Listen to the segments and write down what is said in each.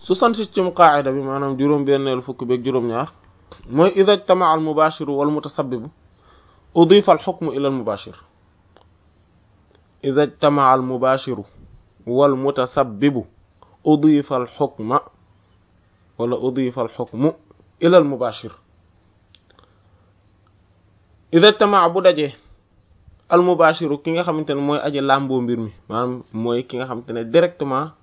soixante-septième qaa'ida bi maanaam juróom-benneelu fukk beeg juróom-ñaar mooy idha ijtama'a al-mubashiru wal mutasabbibu udifa al-hukmu ila al-mubashir idha ijtama'a al-mubashiru wal mutasabbibu udifa al-hukma wala udifa al-hukmu ila al-mubashir idha ijtama'a bu dajee al-mubashiru ki nga xamante ne mooy aji làmboo mbir mi maanaam mooy ki nga xamante ne directement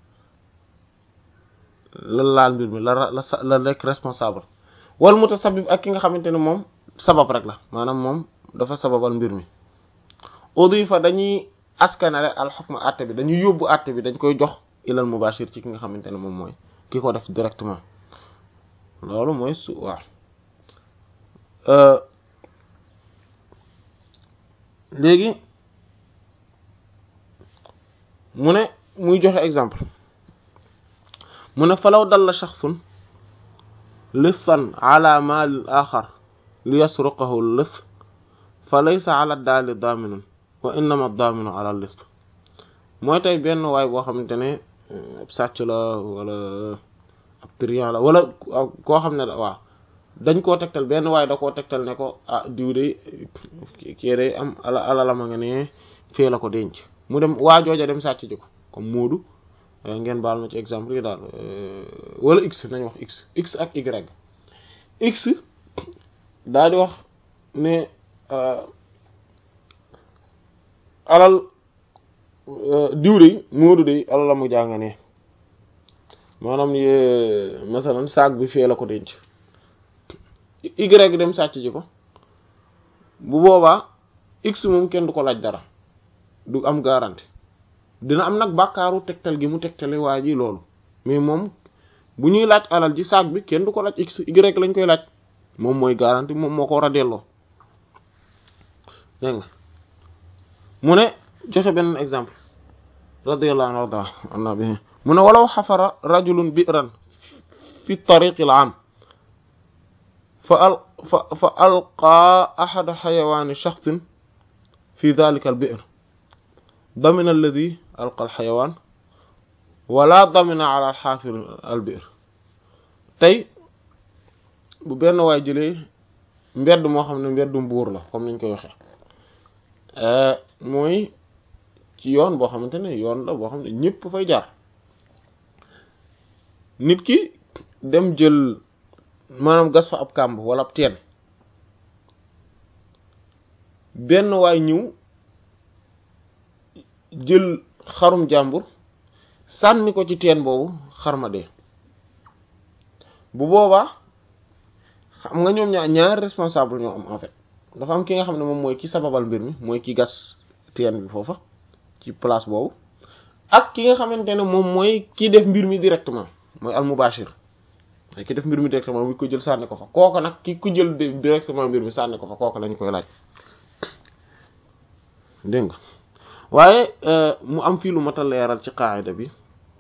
la laal mbir mi la la la nekk responsable wal mutasabbib ak ki nga xamante ne moom sabab rek la maanaam moom dafa sababal mbir mi udifa dañuy askanale al hukm àtte bi dañuy yóbbu àtte bi dañ koy jox ilal mubashir ci ki nga xamante ne moom mooy ki ko def directement loolu mooy su waaw léegi mu ne muy joxe exemple mu ne falaw dalla shaxsun lissan ala maalil axar li yasruqahu lis fa laysa ala daali daaminun wa innama daaminu ala lis mooy tey benn waay boo xamante ne ab sàcc la wala ab trian la wala koo xam ne da waaw dañ koo tegtal benn waay da koo tegtal ne ko ah diw de kii day am ala alalama nga ne fee la ko denc mu dem waa jooja dem sàcc ji ko comme Moodu ngeen baal ma ci exemple yi daal wala x nañ wax x x ak y x daal di wax ne alal diw de Moodu de alal la mu jàng ne maanaam masalan saag bi fee la ko denc y dem sàcc ji ko bu boobaa x moom kenn du ko laaj dara du am garantie dina am nag bàkkaaru tegtal gi mu tegtale waa ji loolu mais moom bu ñuy laaj alal ji saag bi kenn du ko laaj x y lañ koy laaj moom mooy garantie moom moo ko war a delloo dégg nga mu ne joxe benn exemple radiyallahu anhu warda anna bi mu ne walaw xafara rajulun bi'ran fi tariqi al am fa al fa fa alqaa ahada xayawaani shaxsin fi dalika al bi'r damina alladi alqa al xayawaan wala damina ala al xaafir al bi'r tey bu benn waay jëlee mbedd moo xam ne mbeddum buur la comme niñ koy waxee mooy ci yoon boo xamante ne yoon la boo xam ne ñëpp fay jaar nit ki dem jël maanaam gas fa ab kàmb wala ab teen benn waay ñëw jël xarum jàmbur sànni ko ci teen boobu xarma dee bu boobaa xam nga ñoom ñaar ñaari responsable ñoo am en fait dafa am ki nga xam ne moom mooy ki sababal mbir mi mooy ki gas teen bi foofa ci place boobu ak ki nga xamante ne moom mooy ki def mbir mi directement mooy al mubashir mooy ki def mbir mi directement bu ko jël sànni ko fa kooku nag ki ko jël directement mbir mi sànni ko fa kooku lañ koy laaj dégg nga waaye mu am fii lu mat a leeral ci qaayida bi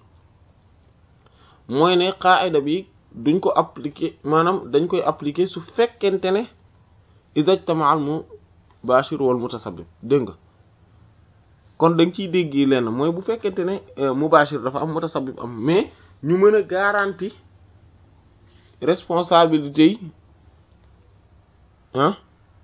mooy ne qaayida bi duñ ko appliquer maanaam dañ koy appliquer su fekkente ne idajtama al mubashir wal mutasabbib dégg nga kon dañ ciy dégg lenn mooy bu fekkente ne mubashir dafa am mutasabbib am mais ñu mën a garantie responsabilité yi ah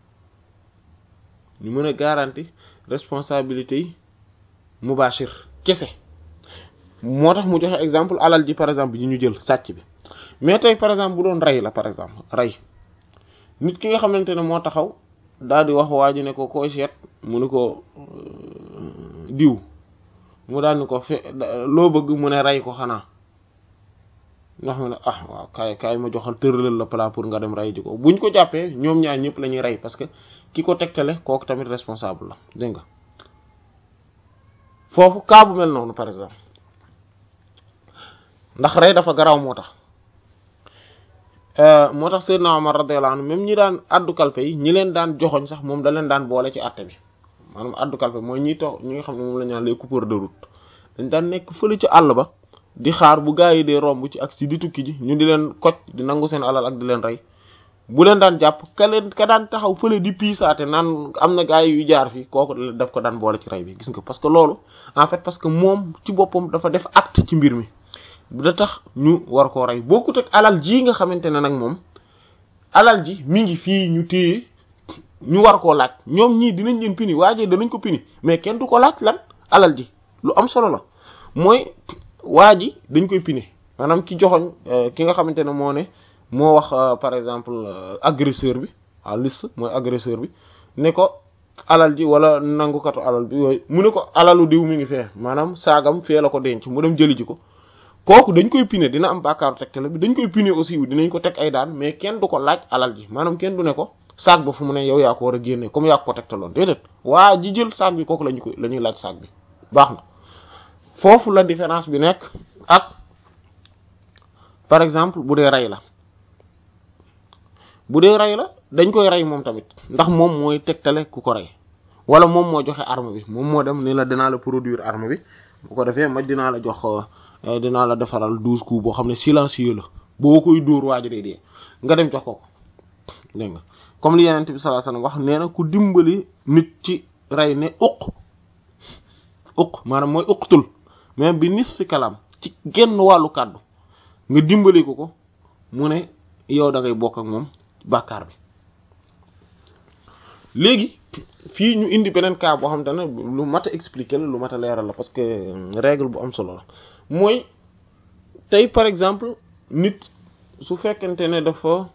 ñu mën a garantie responsabilité yi mubashir kese moo tax mu joxe exemple alal ji par exemple yi ñu jël sàcc bi mais tey par exemple bu doon rey la par exemple rey nit ki nga xamante ne moo taxaw daal di wax waa ji ne ko koy seet mu ni ko diw mu daal ni ko fe loo bëgg mu ne rey ko xanaa ndax mu ne ah waaw kaay kaay ma joxal tëralal la plat pour nga dem rey ji ko buñ ko jàppee ñoom ñaar ñëpp la ñuy rey parce que ki ko tegtale kooku tamit responsable la dégg nga foofu cas bu mel noonu par exemple ndax rey dafa garaaw moo tax moo tax Seydina Omar radiyallahu anhu même ñi daan addu kalpe yi ñi leen daan joxoñ sax moom da leen daan boole ci àtte bi maanaam addu kalpe mooy ñi toog ñi nga xam ne moom la ñu naan les coupeurs de route dañ daan nekk fële ci àll ba di xaar bu gaa yi dee romb ci ak si di tukki ji ñu di leen koj di nangu seen alal ak di leen rey bu leen daan jàpp ka leen ka daan taxaw fële di piisaate naan am na gaa yi yu jaar fii kooku daf ko daan boole ci rey bi gis nga parce que loolu en fait parce que moom ci boppam dafa def acte ci mbir mi da tax ñu war koo rey bokkut ak alal ji nga xamante ne nag moom alal ji mi ngi fii ñu téye ñu war koo laaj ñoom ñii dinañ leen pini waajee danañ ko pini mais kenn du ko laaj lan alal ji lu am solo la mooy waa ji dañ koy pini maanaam ki joxoñ ki nga xamante ne moo ne moo wax par exemple agresseur bi à liste mooy agresseur bi ne ko alal ji wala nangukatu alal bi yooyu mu ne ko alalu diw mi ngi fee maanaam saagam fee la ko denc mu dem jëli ji ko kooku dañ koy pine dina am bàkkaaru tegtale bi dañ koy pine aussi dinañ ko teg ay daan mais kenn du ko laaj alal ji maanaam kenn du ne ko saag ba fu mu ne yow yaa ko war a génne comme yaa ko tegtaloon déedéet waa ji jël saag bi kooku lañu koy la ñuy laaj saag bi baax na foofu la différence bi nekk ak par exemple bu dee rey la bu dee rey la dañ koy rey moom tamit ndax moom mooy tegtale ku ko rey wala moom moo joxe arme bi moom moo dem ni la dinaa la produire arme bi bu ko defee ma dinaa la jox dinaa la defaral douze coups boo xam ne silencieux la boo koy dóor waaj day dee nga dem jox ko ko dégg nga comme li yeneen bi sallallahu alayhi wasallam wax nee na ku dimbali nit ci rey ne uq uq maanaam mooy uqtul mais bi nis fi kalam ci genn wàllu kàddu nga dimbali ko ko mu ne yow da ngay bokk ak moom bàkkaar bi léegi fii ñu indi beneen cas boo xam te ne lu mat a expliquer la lu mat a leeral la parce que règle bu am solo la mooy tey par exemple nit su fekkente ne dafa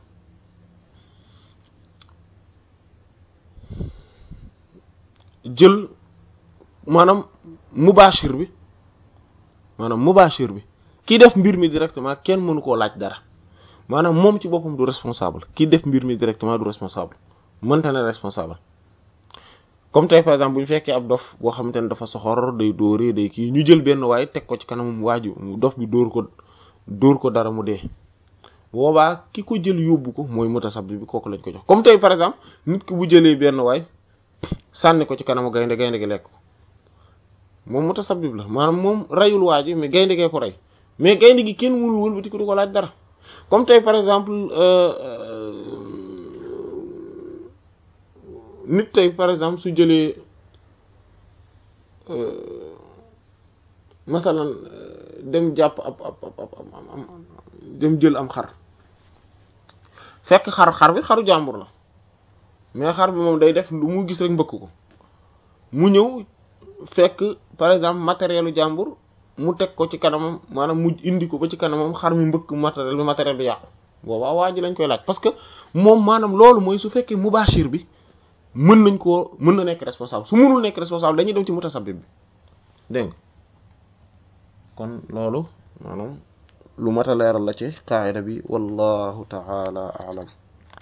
jël maanaam mubashir bi maanaam mubashir bi ki def mbir mi directement kenn mënu koo laaj dara maanaam moom ci boppam du responsable ki def mbir mi directement du responsable mënta ne responsable comme tey par exemple bu ñu fekkee ab dof boo xamante ne dafa soxor day dóoree day kii ñu jël benn waaye teg ko ci kanamam waaju dof bi dóor ko dóor ko dara mu dee boobaa ki ko jël yóbbu ko mooy mutasabbi bi kooku lañ ko jox comme tey par exemple nit ki bu jëlee benn waay sànni ko ci kanamu gaynde gaynde gi lekk ko moom mutasabbib la maanaam moom reyul waa ji mais gaynde gee ko rey mais gaynde gi kenn mënul wëlbati ko du ko laaj dara comme tey par exemple nit tey par exemple su jëlee masalan dem jàpp ab ab ab dem jël am xar fekk xar xar bi xaru jàmbur la mais xar bi moom day def lu mu gis rek mbëkk ko mu ñëw fekk par exemple matérielu jàmbur mu teg ko ci kanamam maanaam mu indi ko ba ci kanamam xar mi mbëkk matériel bi matériel bi yàqu boobaa waa ji lañ koy laaj parce que moom maanaam loolu mooy su fekkee mubashir bi mën nañ koo mën na nekk responsable su mënul nekk responsable dañuy dem ci mutasabbib bi dégg nga kon loolu maanaam lu mat a leeral la ci qaida bi wallahu ta'ala a'lam